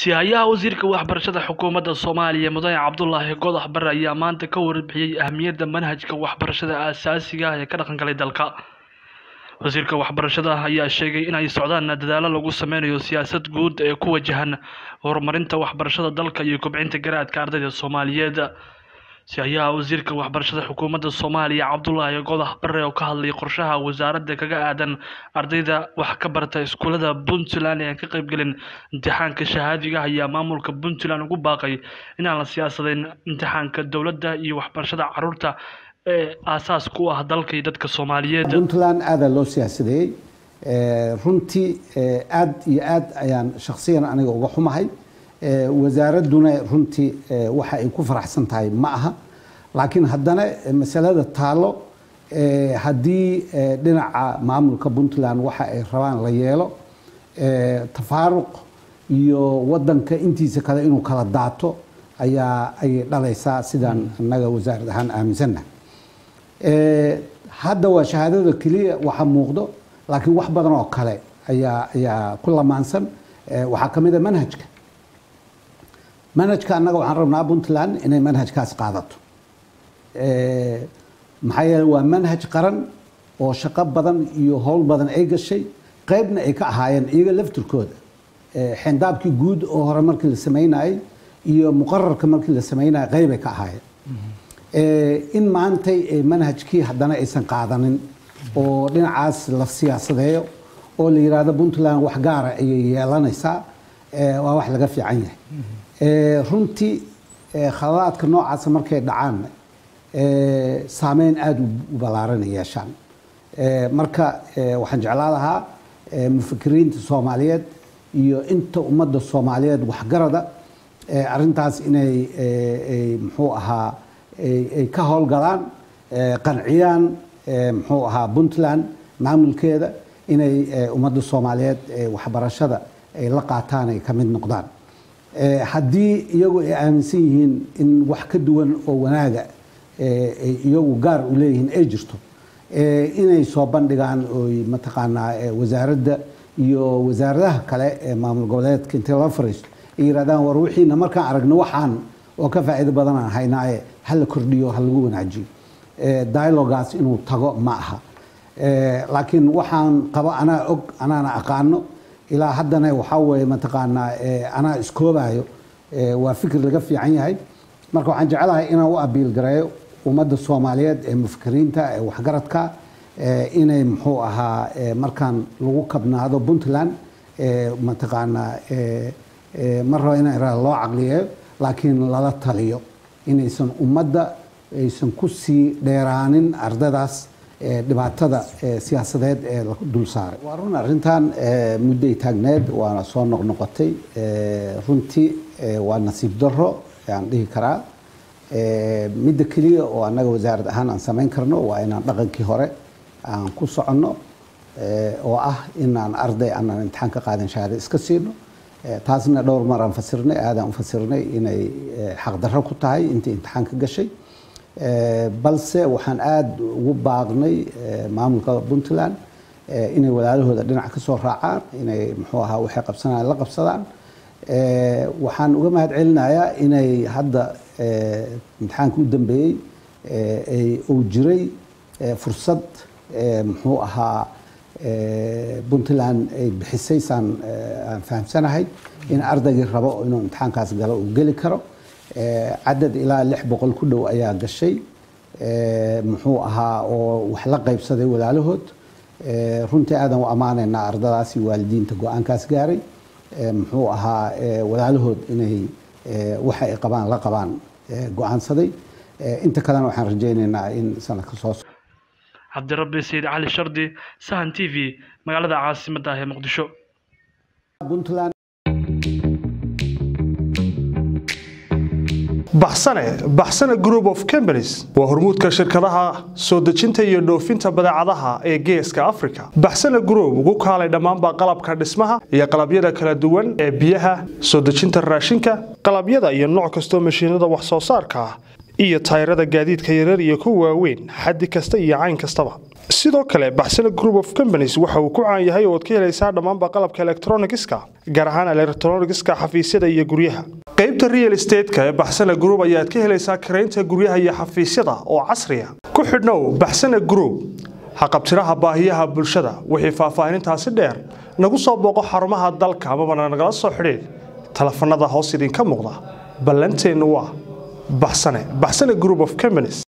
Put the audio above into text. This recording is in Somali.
Sihayaha Wasiirka Waxbarashada Xukuumadda Soomaaliya Mudane Cabdulaahi Godax Bare ayaa maanta ka warbixiyay ahmiyadda manhajka waxbarashada aasaasiga ah ee ka dhaqan galay dalka. Wasiirka Waxbarashada ayaa sheegay in ay socdaan dadaallo lagu sameynayo siyaasad guud ee ku wajahan horumarinta waxbarashada dalka iyo kobcinta garaadka ardayda Soomaaliyeed. Sihayaha Wasiirka Waxbarashada Xukuumadda Soomaaliya Cabdulaahi Godax Bare oo ka hadlay qorshaha wasaaradda kaga aadan ardayda wax ka barata iskuulada Puntland ee aan ka qaybgelin imtixaanka shahaadiga ah ayaa maamulka Puntland ugu baaqay inaan la siyaasadeyn imtixaanka dowladda iyo waxbarashada carruurta ee aasaas ku ah dalka iyo dadka Soomaaliyeed. puntland aadaa loo siyaasadeeyey Eh, runtii eh, aad iyo aad ayaan shakhsiyan aniga uga xumahay Eh, wasaaradduna runtii eh, waxa ay ku faraxsan tahay ma aha laakiin haddana eh, masalada taalo eh, haddii eh, dhinaca maamulka puntland waxa ay rabaan la yeelo eh, tafaaruq iyo wadanka intiisa kale inuu kala daato ayaa ay dhalaysaa sidaan annaga wasaarad ahaan aaminsannahay Eh, hadda waa shahaadada keliya waxa muuqdo laakiin wax badan oo kale ayaa ayaa ku lamaansan Eh, waxaa ka mid a manhajka manhajka annaga waxaan rabnaa puntland inay manhajkaas qaadato Eh, maxaa yeele waa manhaj qaran oo shaqo badan iyo howl badan ay gashay qaybna ay ka ahaayeen iyaga laftirkooda Eh, xendaabkii guud oo hore markii la sameynayay iyo muqararka markii la sameynayay qaybay ka ahaayeen Eh, in maantay eh, manhajkii haddana aysan qaadanin oo dhinacaas la siyaasadeeyo oo la yidhaahdo puntland wax gaara ayay yeelanaysaa eh, waa wax laga fiican yahay Eh, runtii eh, khaladaadka noocaasa markay dhacaan eh, saameyn aada u ballaaran ay yeeshaan Eh, marka eh, waxaan jeclaa lahaa eh, mufakiriinta soomaaliyeed iyo inta ummadda soomaaliyeed waxgarada eh, arrintaas inay eh, ay muxuu ahaa ay ay ka howlgalaan eh, qanciyaan eh, muxuu ahaa puntland maamulkeeda inay eh, ummadda soomaaliyeed eh, waxbarashada ay la qaataan ay ka mid noqdaan Eh, haddii iyagu ay aaminsan yihiin in wax ka duwan oo wanaaga eh, ay iyagu gaar u leeyihiin ay jirto eh, inay soo bandhigaan oy mataqaanaa eh, wasaaradda iyo wasaaradaha kale ee maamul goboleedka intay la fariisto ay yidhahdaan war wixiina markaan aragno waxaan oo ka faa'iido badan aan haynaaye ha la kordhiyo ha lagu wanaajiyo Eh, dialogaas inuu tago ma aha Eh, laakiin waxaan qabo anaa og anaana aqaano ilaa haddana waxaa weeye mataqaanaa eh, anaa iskoobayo eh, waa fikir laga fiican yahay marka waxaan jecelahay inaan u abiil gareeyo ummadda soomaaliyeed ee mufakiriinta ee waxgaradka eh, inay muxuu ahaa eh, markaan lagu kabnaado puntland eh, mataqaanaa eh, eh, ma rabo inaan iraahdo loo caqliyeeyo laakiin lala taliyo inaysan ummadda aysan ku sii dheeraanin ardadaas ee dhibaatada ee siyaasadeed ee la dul saaray waa run arrintan ee, mudday taagneed waana soo noqnoqotay ee, runtii ee, waa nasiib darro ayaan dhihi karaa Ee, midda keliya oo annaga wasaarad ahaan aan samayn karno waa inaan dhaqankii hore aan ku soconno ee, oo ah inaan arday aanan imtixaan ka qaadan shahaado iska siino Ee, taasna dhowr mar aan fasirnay aadaan u fasirnay inay ee, xaqdarro ku tahay intii imtixaanka gashay Ee, balse waxaan aada ugu baaqnay ee, maamulka puntland ee, inay walaalahooda dhinac ka soo raacaan inay muxuu ahaa waxay qabsanayaan la qabsadaan Ee, waxaan uga mahad celinayaa inay hadda ee, imtixaanka u dambeeyey ee, ay uu jiray ee, fursad ee, muxuu ahaa ee, puntland ay bixisay saan ee, aan fahamsanahay in ardaygii rabo inuu imtixaankaas galo uu geli karo Ee, cadad ilaa lix boqol ku dhow ayaa gashay Ee, muxuu ahaa oo wax la qaybsaday walaalahood Ee, runtii aadan u ammaanaynaa ardadaas iyo waalidiinta go-aankaas gaaray Ee, muxuu ahaa ee, walaalahood inay ee, waxa ay qabaan la qabaan ee, go-aansaday Ee, inta kalena waxaan rajaynaynaa in sanadka soo socda Cabdirabbi Sayid Cali Shardi, Sahan TV, magaalada caasimadda ah ee Muqdisho. puntland baxsane baxsane group of companies waa hormuudka shirkadaha soo dejinta iyo dhoofinta badeecadaha ee geeska africa baxsane group ugu kaalay dhammaanba qalabka dhismaha iyo qalabyada kala duwan ee biyaha soo dejinta raashinka qalabyada iyo nooc kastoo mashiinada wax soo saarka ah iyo tayrada gaadiidka yarar iyo kuwa waaweyn xaddi kasta iyo cayn kastaba sidoo kale baxsane group of companies waxa uu ku caan yahay oo ad ka helaysaa dhammaanba qalabka elektronigiska gaar ahaan elektronigiska xafiisyada iyo guryaha qaybta real estateska ee baxsane group ayaad ka helaysaa karaynta guryaha iyo xafiisyada oo casriya ku xidhnow baxsane group haqabtiraha baahiyaha bulshada wixii faahfaahinintaasi dheer nagu soo booqo xarumaha dalka amabana nagala soo xidhiid telefanada hoos idinka muuqda ballanteennu waa baxsane baxsane group of companies